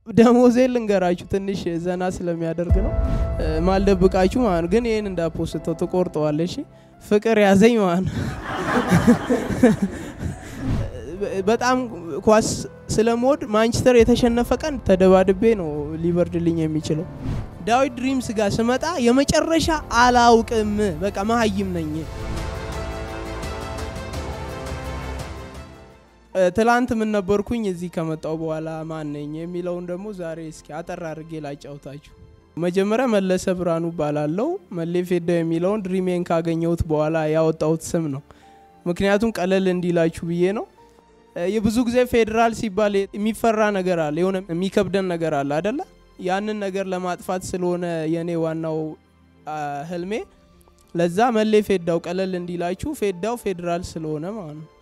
ደሞዜን ልንገራችሁ ትንሽ ዘና ስለሚያደርግ ነው ማልደብቃችሁ ማለት ነው። ግን ይህን እንዳፖስተው ትቆርጠዋለሽ። ፍቅር ያዘኝ ማለት ነው። በጣም ኳስ ስለምወድ ማንቸስተር የተሸነፈ ቀን ተደባድቤ ነው ሊበርድልኝ የሚችለው። ዳዊት ድሪምስ ጋር ስመጣ የመጨረሻ አላውቅም፣ በቃ መሀይም ነኝ። ትላንት ምን ነበርኩኝ፣ እዚህ ከመጣው በኋላ ማን ነኝ የሚለውን ደግሞ ዛሬ እስኪ አጠር አድርጌ ላጫውታችሁ። መጀመሪያ መለሰ ብርሃኑ እባላለሁ። መሌ ፌዳው የሚለውን ድሪሜን ካገኘሁት በኋላ ያወጣሁት ስም ነው። ምክንያቱም ቀለል እንዲላችሁ ብዬ ነው። የብዙ ጊዜ ፌዴራል ሲባል የሚፈራ ነገር አለ፣ የሆነ የሚከብደን ነገር አለ አደለ? ያንን ነገር ለማጥፋት ስለሆነ የእኔ ዋናው ህልሜ፣ ለዛ መሌ ፌዳው ቀለል እንዲላችሁ፣ ፌዳው ፌዴራል ስለሆነ ማለት ነው።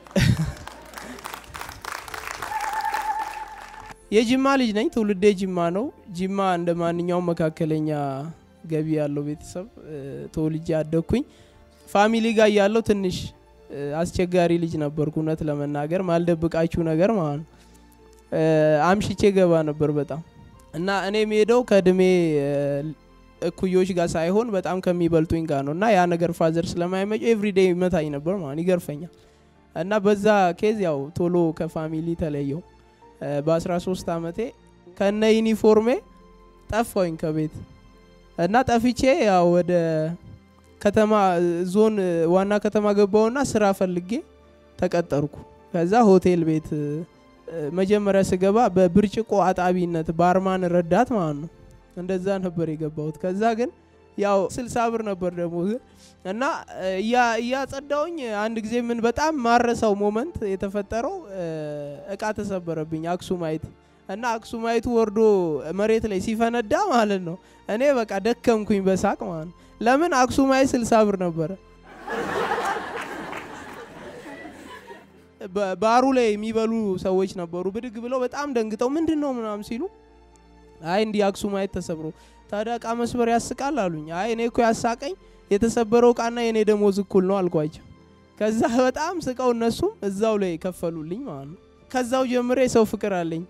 የጅማ ልጅ ነኝ። ትውልዴ ጅማ ነው። ጅማ እንደ ማንኛውም መካከለኛ ገቢ ያለው ቤተሰብ ተወልጄ አደግኩኝ። ፋሚሊ ጋር ያለው ትንሽ አስቸጋሪ ልጅ ነበርኩ፣ እውነት ለመናገር ማልደብቃችሁ ነገር ማለት ነው። አምሽቼ ገባ ነበር በጣም እና እኔ የምሄደው ከእድሜ እኩዮች ጋር ሳይሆን በጣም ከሚበልጡኝ ጋር ነው እና ያ ነገር ፋዘር ስለማይመጭ ኤቭሪዴ ይመታኝ ነበር ማለት ይገርፈኛል። እና በዛ ኬዝ ያው ቶሎ ከፋሚሊ ተለየው። በ13 ዓመቴ ከነ ዩኒፎርሜ ጠፋኝ ከቤት እና ጠፍቼ ያው ወደ ከተማ ዞን ዋና ከተማ ገባውና ስራ ፈልጌ ተቀጠርኩ። ከዛ ሆቴል ቤት መጀመሪያ ስገባ በብርጭቆ አጣቢነት ባርማን ረዳት ማለት ነው። እንደዛ ነበር የገባሁት። ከዛ ግን ያው ስልሳ ብር ነበር ደግሞ እና እያጸዳውኝ አንድ ጊዜ ምን በጣም ማረሳው ሞመንት የተፈጠረው እቃ ተሰበረብኝ አክሱማይት እና አክሱማይቱ ወርዶ መሬት ላይ ሲፈነዳ ማለት ነው። እኔ በቃ ደከምኩኝ በሳቅ ማለት ነው። ለምን አክሱማይት ስልሳ ብር ነበረ። ባሩ ላይ የሚበሉ ሰዎች ነበሩ። ብድግ ብለው በጣም ደንግጠው ምንድን ነው ምናምን ሲሉ አይ እንዲህ አክሱማይት ተሰብሮ ታዲያ እቃ መስበር ያስቃል አሉኝ። አይ እኔ እኮ ያሳቀኝ የተሰበረው እቃና የኔ ደሞዝ እኩል ነው አልኳቸው። ከዛ በጣም ስቀው እነሱም እዛው ላይ ከፈሉልኝ ማለት ነው። ከዛው ጀምሬ የሰው ፍቅር አለኝ።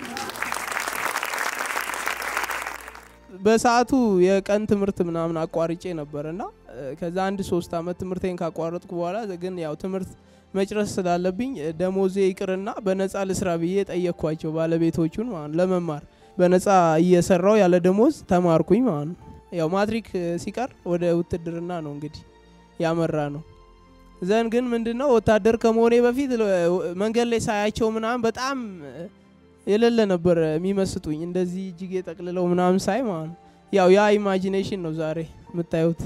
በሰዓቱ የቀን ትምህርት ምናምን አቋርጬ ነበር እና ከዛ አንድ ሶስት አመት ትምህርቴን ካቋረጥኩ በኋላ ግን ያው ትምህርት መጭረስ ስላለብኝ ደሞዜ ይቅርና በነፃ ልስራ ብዬ ጠየቅኳቸው ባለቤቶቹን ማለት ለመማር በነፃ እየሰራው ያለ ደሞዝ ተማርኩኝ ማለት ነው። ያው ማትሪክ ሲቀር ወደ ውትድርና ነው እንግዲህ ያመራ ነው። ዘን ግን ምንድነው ወታደር ከመሆኔ በፊት መንገድ ላይ ሳያቸው ምናምን በጣም የሌለ ነበር የሚመስጡኝ እንደዚህ እጅጌ ጠቅልለው ምናምን ሳይ ማለት ነው። ያው ያ ኢማጂኔሽን ነው ዛሬ የምታዩት።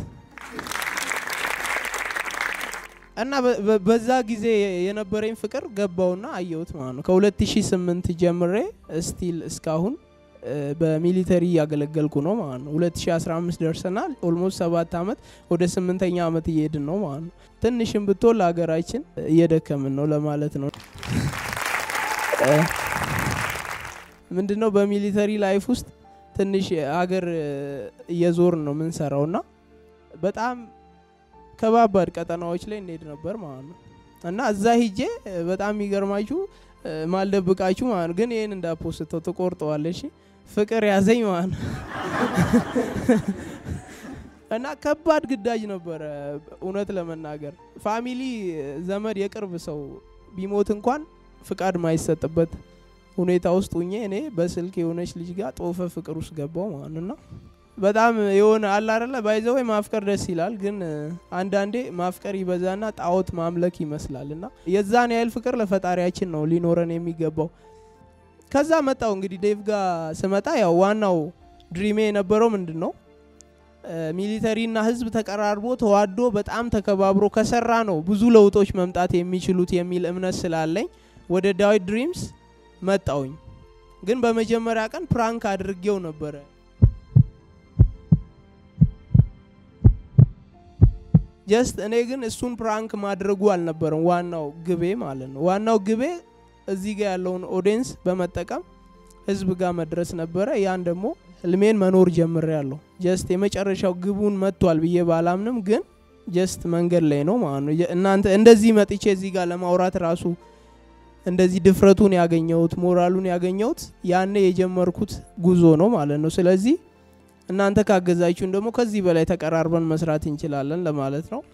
እና በዛ ጊዜ የነበረኝ ፍቅር ገባውና አየሁት ማለት ነው። ከ2008 ጀምሬ ስቲል እስካሁን በሚሊተሪ እያገለገልኩ ነው ማለት ነው። 2015 ደርሰናል። ኦልሞስት ሰባት አመት ወደ ስምንተኛ አመት እየሄድን ነው ማለት ነው። ትንሽም ብትሆን ለሀገራችን እየደከምን ነው ለማለት ነው። ምንድነው በሚሊተሪ ላይፍ ውስጥ ትንሽ ሀገር እየዞርን ነው የምንሰራው እና በጣም ከባባድ ቀጠናዎች ላይ እንሄድ ነበር ማለት ነው እና እዛ ሂጄ በጣም የሚገርማችሁ ማልደብቃችሁ ማለት ነው። ግን ይህን እንዳፖስተው ትቆርጠዋለሽ። ፍቅር ያዘኝ ማለት ነው እና ከባድ ግዳጅ ነበረ። እውነት ለመናገር ፋሚሊ፣ ዘመድ፣ የቅርብ ሰው ቢሞት እንኳን ፍቃድ ማይሰጥበት ሁኔታ ውስጥ ሁኜ እኔ በስልክ የሆነች ልጅ ጋር ጦፈ ፍቅር ውስጥ ገባው ማለት ነው። በጣም የሆነ አለ አይደለ ባይዘው ማፍቀር ደስ ይላል፣ ግን አንዳንዴ ማፍቀር ይበዛና ጣዖት ማምለክ ይመስላል እና የዛን ያህል ፍቅር ለፈጣሪያችን ነው ሊኖረን የሚገባው። ከዛ መጣው እንግዲህ ዴቭ ጋር ስመጣ ያው ዋናው ድሪሜ የነበረው ምንድን ነው ሚሊተሪና ህዝብ ተቀራርቦ ተዋዶ በጣም ተከባብሮ ከሰራ ነው ብዙ ለውጦች መምጣት የሚችሉት የሚል እምነት ስላለኝ ወደ ዳዊት ድሪምስ መጣውኝ። ግን በመጀመሪያ ቀን ፕራንክ አድርጌው ነበረ ጀስት እኔ ግን እሱን ፕራንክ ማድረጉ አልነበረም ዋናው ግቤ ማለት ነው። ዋናው ግቤ እዚህ ጋር ያለውን ኦዲየንስ በመጠቀም ህዝብ ጋር መድረስ ነበረ። ያን ደግሞ ህልሜን መኖር ጀምሬ ያለሁ ጀስት የመጨረሻው ግቡን መጥቷል ብዬ ባላምንም ግን ጀስት መንገድ ላይ ነው ማለት ነው። እናንተ እንደዚህ መጥቼ እዚህ ጋር ለማውራት ራሱ እንደዚህ ድፍረቱን ያገኘሁት ሞራሉን ያገኘሁት ያኔ የጀመርኩት ጉዞ ነው ማለት ነው። ስለዚህ እናንተ ካገዛችሁን ደግሞ ከዚህ በላይ ተቀራርበን መስራት እንችላለን ለማለት ነው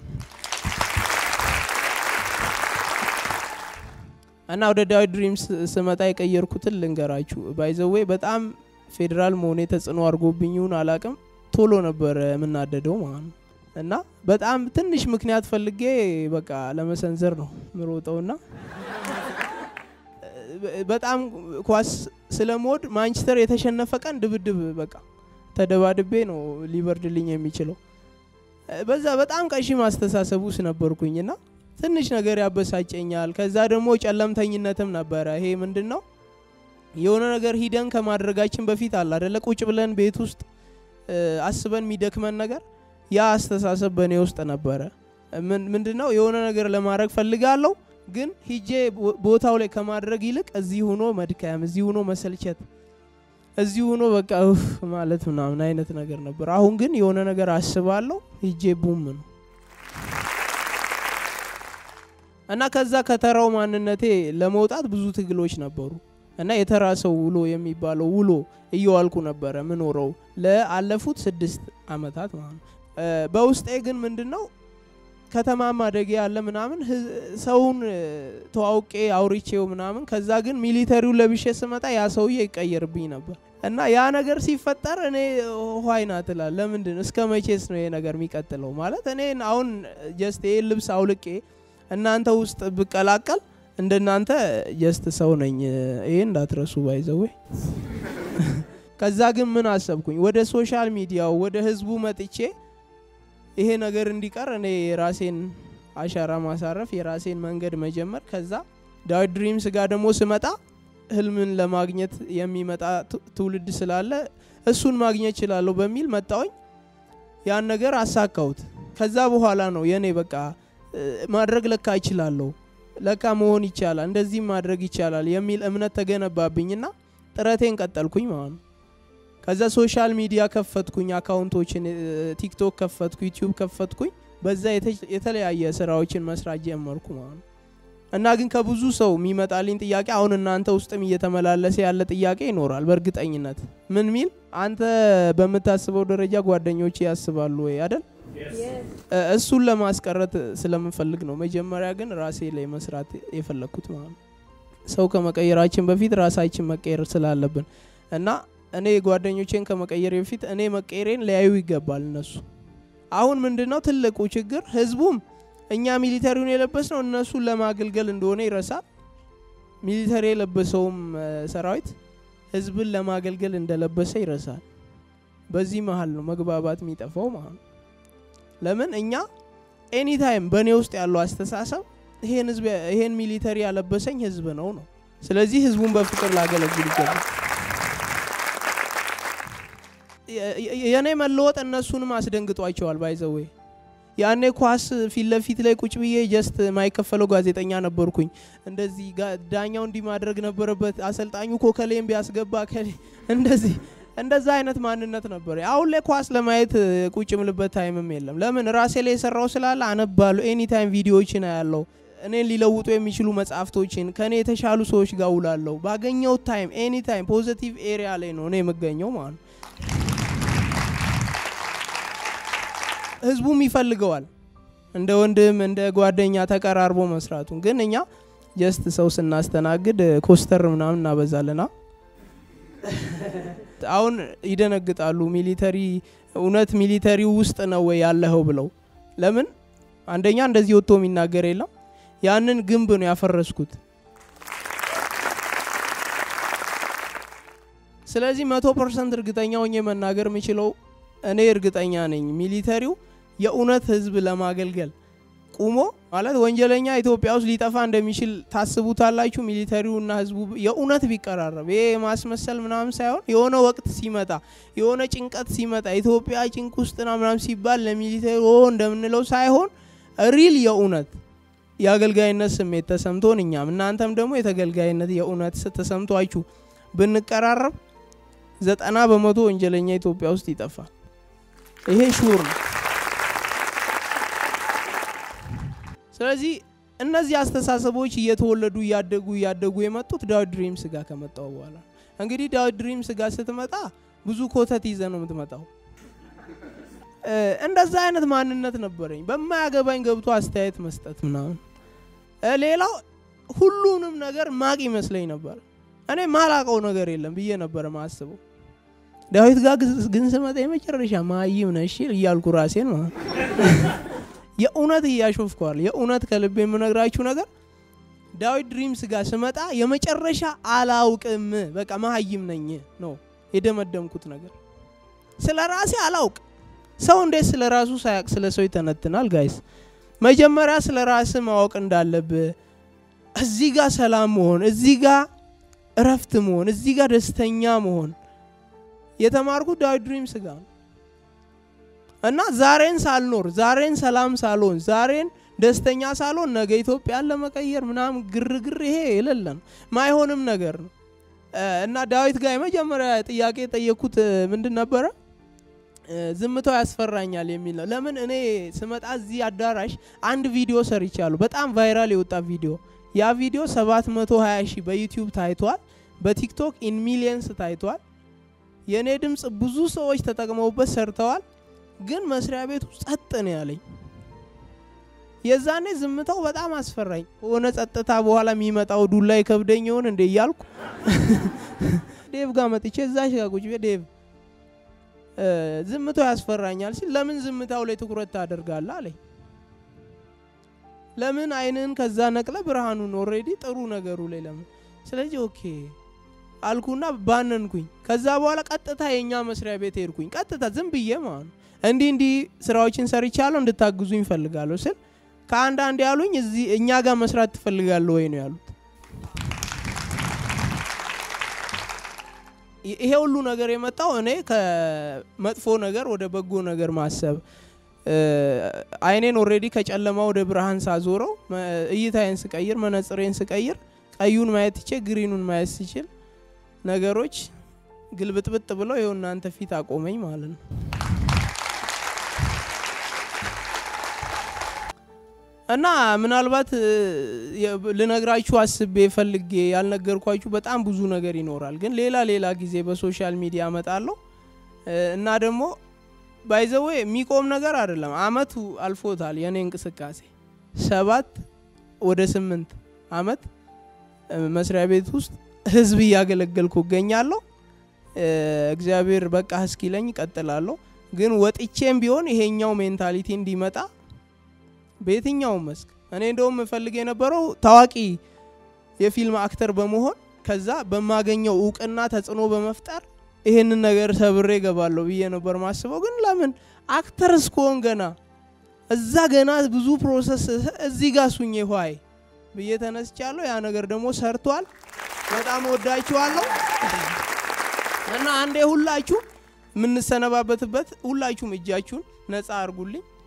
እና ወደ ዳዊት ድሪምስ ስመጣ የቀየርኩትን ልንገራችሁ። ባይዘዌ በጣም ፌዴራል መሆኔ ተጽዕኖ አድርጎብኝ ይሁን አላቅም፣ ቶሎ ነበር የምናደደው ማለት ነው እና በጣም ትንሽ ምክንያት ፈልጌ በቃ ለመሰንዘር ነው ምሮጠውና በጣም ኳስ ስለምወድ ማንቸስተር የተሸነፈ ቀን ድብድብ በቃ ተደባድቤ ነው ሊበርድልኝ የሚችለው። በዛ በጣም ቀሺም አስተሳሰብ ውስጥ ነበርኩኝና ትንሽ ነገር ያበሳጨኛል። ከዛ ደግሞ ጨለምተኝነትም ነበረ። ይሄ ምንድን ነው የሆነ ነገር ሂደን ከማድረጋችን በፊት አለ አደለ ቁጭ ብለን ቤት ውስጥ አስበን የሚደክመን ነገር ያ አስተሳሰብ በእኔ ውስጥ ነበረ። ምንድን ነው የሆነ ነገር ለማድረግ ፈልጋለሁ ግን ሂጄ ቦታው ላይ ከማድረግ ይልቅ እዚህ ሆኖ መድከም፣ እዚህ ሆኖ መሰልቸት፣ እዚህ ሆኖ በቃ ኡፍ ማለት ምናምን አይነት ነገር ነበር። አሁን ግን የሆነ ነገር አስባለሁ ሂጄ ቡም ነው እና ከዛ ከተራው ማንነቴ ለመውጣት ብዙ ትግሎች ነበሩ እና የተራ ሰው ውሎ የሚባለው ውሎ እየዋልኩ ነበረ ምኖረው ለአለፉት ስድስት አመታት ማለት ነው። በውስጤ ግን ምንድን ነው ከተማ ማደጌ ያለ ምናምን ሰውን ተዋውቄ አውርቼው ምናምን ከዛ ግን ሚሊተሪውን ለብሼ ስመጣ ያ ሰውዬ ይቀየርብኝ ነበር እና ያ ነገር ሲፈጠር እኔ ኋይና ትላል ለምንድን እስከ መቼስ ነው ይሄ ነገር የሚቀጥለው? ማለት እኔ አሁን ጀስት ይሄን ልብስ አውልቄ እናንተ ውስጥ ብቀላቀል እንደናንተ ጀስት ሰው ነኝ። ይሄ እንዳትረሱ ባይዘዌ። ከዛ ግን ምን አሰብኩኝ ወደ ሶሻል ሚዲያው ወደ ህዝቡ መጥቼ ይሄ ነገር እንዲቀር እኔ የራሴን አሻራ ማሳረፍ የራሴን መንገድ መጀመር ከዛ ዳዊት ድሪምስ ጋር ደግሞ ስመጣ ህልምን ለማግኘት የሚመጣ ትውልድ ስላለ እሱን ማግኘት እችላለሁ በሚል መጣውኝ። ያን ነገር አሳካሁት። ከዛ በኋላ ነው የኔ በቃ ማድረግ ለካ እችላለሁ፣ ለካ መሆን ይቻላል፣ እንደዚህም ማድረግ ይቻላል የሚል እምነት ተገነባብኝና ጥረቴን ቀጠልኩኝ ማለት ነው። ከዛ ሶሻል ሚዲያ ከፈትኩኝ፣ አካውንቶችን ቲክቶክ ከፈትኩ፣ ዩቲዩብ ከፈትኩኝ። በዛ የተለያየ ስራዎችን መስራት ጀመርኩ ማለት ነው። እና ግን ከብዙ ሰው የሚመጣልኝ ጥያቄ አሁን እናንተ ውስጥም እየተመላለሰ ያለ ጥያቄ ይኖራል በእርግጠኝነት ምን ሚል አንተ በምታስበው ደረጃ ጓደኞች ያስባሉ ወይ አይደል? እሱን ለማስቀረት ስለምፈልግ ነው። መጀመሪያ ግን ራሴ ላይ መስራት የፈለግኩት ማለት ነው። ሰው ከመቀየራችን በፊት ራሳችን መቀየር ስላለብን እና እኔ ጓደኞቼን ከመቀየር በፊት እኔ መቀየሬን ሊያዩ ይገባል እነሱ። አሁን ምንድነው ትልቁ ችግር? ህዝቡም እኛ ሚሊተሪውን የለበስ ነው እነሱን ለማገልገል እንደሆነ ይረሳል። ሚሊተሪ የለበሰውም ሰራዊት ህዝብን ለማገልገል እንደለበሰ ይረሳል። በዚህ መሀል ነው መግባባት የሚጠፋው ማለት ነው። ለምን እኛ ኤኒታይም በእኔ ውስጥ ያለው አስተሳሰብ ይሄን ህዝብ ይሄን ሚሊተሪ ያለበሰኝ ህዝብ ነው ነው። ስለዚህ ህዝቡን በፍቅር ላገለግል ይገባል። የእኔ መለወጥ እነሱንም አስደንግጧቸዋል። ባይዘዌ ያኔ ኳስ ፊት ለፊት ላይ ቁጭ ብዬ ጀስት ማይከፈለው ጋዜጠኛ ነበርኩኝ። እንደዚህ ዳኛው እንዲህ ማድረግ ነበረበት፣ አሰልጣኙ ኮከሌም ቢያስገባ ከሌ እንደዚህ እንደዛ አይነት ማንነት ነበር። አሁን ላይ ኳስ ለማየት ቁጭ ምልበት ታይምም የለም። ለምን ራሴ ላይ የሰራው ስላለ አነባለሁ። ኤኒ ታይም ቪዲዮዎችን አያለው። እኔን ሊለውጡ የሚችሉ መጽሐፍቶችን ከእኔ የተሻሉ ሰዎች ጋር ውላለሁ። ባገኘው ታይም ኤኒ ታይም ፖዘቲቭ ኤሪያ ላይ ነው እኔ የምገኘው ማለት ነው። ህዝቡም ይፈልገዋል እንደ ወንድም እንደ ጓደኛ ተቀራርቦ መስራቱን። ግን እኛ ጀስት ሰው ስናስተናግድ ኮስተር ምናምን እናበዛለና አሁን ይደነግጣሉ። ሚሊተሪ እውነት ሚሊተሪ ውስጥ ነው ወይ ያለኸው ብለው ለምን አንደኛ እንደዚህ ወጥቶ የሚናገር የለም። ያንን ግንብ ነው ያፈረስኩት። ስለዚህ መቶ ፐርሰንት እርግጠኛ ሆኜ መናገር የምችለው እኔ እርግጠኛ ነኝ ሚሊተሪው የእውነት ህዝብ ለማገልገል ቁሞ ማለት ወንጀለኛ ኢትዮጵያ ውስጥ ሊጠፋ እንደሚችል ታስቡታላችሁ? ሚሊተሪውና ህዝቡ የእውነት ቢቀራረብ ይሄ የማስመሰል ምናምን ሳይሆን የሆነ ወቅት ሲመጣ የሆነ ጭንቀት ሲመጣ ኢትዮጵያ ጭንቅ ውስጥና ምናምን ሲባል ለሚሊተሪ እንደምንለው ሳይሆን ሪል የእውነት የአገልጋይነት ስሜት ተሰምቶን እኛም እናንተም ደግሞ የተገልጋይነት የእውነት ተሰምቷችሁ ብንቀራረብ ዘጠና በመቶ ወንጀለኛ ኢትዮጵያ ውስጥ ይጠፋል። ይሄ ሹር ነው። ስለዚህ እነዚህ አስተሳሰቦች እየተወለዱ እያደጉ እያደጉ የመጡት ዳዊት ድሪምስ ጋር ከመጣው በኋላ እንግዲህ ዳዊት ድሪምስ ጋር ስትመጣ ብዙ ኮተት ይዘ ነው የምትመጣው። እንደዛ አይነት ማንነት ነበረኝ። በማያገባኝ ገብቶ አስተያየት መስጠት ምናምን። ሌላው ሁሉንም ነገር ማቅ ይመስለኝ ነበር። እኔ ማላቀው ነገር የለም ብዬ ነበረ ማስበው። ዳዊት ጋር ግን ስመጣ የመጨረሻ ማይም ነሽ እያልኩ ራሴን ማለት የእውነት እያሾፍኳል። የእውነት ከልብ የምነግራችሁ ነገር ዳዊት ድሪምስ ጋር ስመጣ የመጨረሻ አላውቅም፣ በቃ መሀይም ነኝ ነው የደመደምኩት ነገር። ስለ ራሴ አላውቅ። ሰው እንዴት ስለ ራሱ ሳያውቅ ስለ ሰው ይተነትናል? ጋይስ መጀመሪያ ስለ ራስ ማወቅ እንዳለብህ፣ እዚህ ጋር ሰላም መሆን፣ እዚህ ጋር እረፍት መሆን፣ እዚህ ጋር ደስተኛ መሆን የተማርኩት ዳዊት ድሪምስ ጋር ነው። እና ዛሬን ሳልኖር ዛሬን ሰላም ሳልሆን ዛሬን ደስተኛ ሳልሆን ነገ ኢትዮጵያን ለመቀየር ምናምን ግርግር ይሄ የሌለን ማይሆንም ነገር ነው። እና ዳዊት ጋር የመጀመሪያ ጥያቄ የጠየኩት ምንድን ነበረ? ዝምታው ያስፈራኛል የሚል ነው። ለምን እኔ ስመጣ እዚህ አዳራሽ አንድ ቪዲዮ ሰርቻለሁ፣ በጣም ቫይራል የወጣ ቪዲዮ። ያ ቪዲዮ 720 ሺህ በዩቲዩብ ታይቷል፣ በቲክቶክ ኢን ሚሊየንስ ታይቷል። የእኔ ድምፅ ብዙ ሰዎች ተጠቅመውበት ሰርተዋል። ግን መስሪያ ቤቱ ጸጥ ነው ያለኝ። የዛኔ ዝምታው በጣም አስፈራኝ። ከሆነ ጸጥታ በኋላ የሚመጣው ዱላ ይከብደኝ ይሆን እንዴ እያልኩ ዴቭ ጋር መጥቼ እዛሽ ጋር ቁጭ ዴቭ ዝምታው ያስፈራኛል ሲል ለምን ዝምታው ላይ ትኩረት ታደርጋለህ አለኝ። ለምን አይንን ከዛ ነቅለ ብርሃኑን ኦልሬዲ ጥሩ ነገሩ ላይ ለምን ስለዚህ ኦኬ አልኩና ባነንኩኝ። ከዛ በኋላ ቀጥታ የእኛ መስሪያ ቤት ሄድኩኝ። ቀጥታ ዝም ብዬ ማለት ነው እንዲህ እንዲህ ስራዎችን ሰርቻለሁ እንድታግዙኝ ይፈልጋለሁ ስል ከአንዳንድ ያሉኝ እዚህ እኛ ጋር መስራት ትፈልጋለሁ ወይ ነው ያሉት። ይሄ ሁሉ ነገር የመጣው እኔ ከመጥፎ ነገር ወደ በጎ ነገር ማሰብ አይኔን ኦልሬዲ ከጨለማ ወደ ብርሃን ሳዞረው እይታዬን ስቀይር መነጽሬን ስቀይር ቀዩን ማየት ትቼ ግሪኑን ማየት ሲችል ነገሮች ግልብጥብጥ ብለው ይኸው እናንተ ፊት አቆመኝ ማለት ነው። እና ምናልባት ልነግራችሁ አስቤ ፈልጌ ያልነገርኳችሁ በጣም ብዙ ነገር ይኖራል። ግን ሌላ ሌላ ጊዜ በሶሻል ሚዲያ አመጣለሁ እና ደግሞ ባይዘዌ የሚቆም ነገር አይደለም። አመቱ አልፎታል። የእኔ እንቅስቃሴ ሰባት ወደ ስምንት አመት መስሪያ ቤት ውስጥ ህዝብ እያገለገልኩ እገኛለሁ። እግዚአብሔር በቃ እስኪለኝ እቀጥላለሁ። ግን ወጥቼም ቢሆን ይሄኛው ሜንታሊቲ እንዲመጣ በየትኛውም መስክ እኔ እንደውም እፈልግ የነበረው ታዋቂ የፊልም አክተር በመሆን ከዛ በማገኘው እውቅና ተጽዕኖ በመፍጠር ይህንን ነገር ሰብሬ እገባለሁ ብዬ ነበር ማስበው። ግን ለምን አክተር እስከሆን ገና እዛ ገና ብዙ ፕሮሰስ እዚህ ጋር ሱኜ ኋይ ብዬ ተነስቻለሁ። ያ ነገር ደግሞ ሰርቷል። በጣም ወዳችኋለሁ እና አንዴ ሁላችሁ የምንሰነባበትበት ሁላችሁም እጃችሁን ነፃ አርጉልኝ።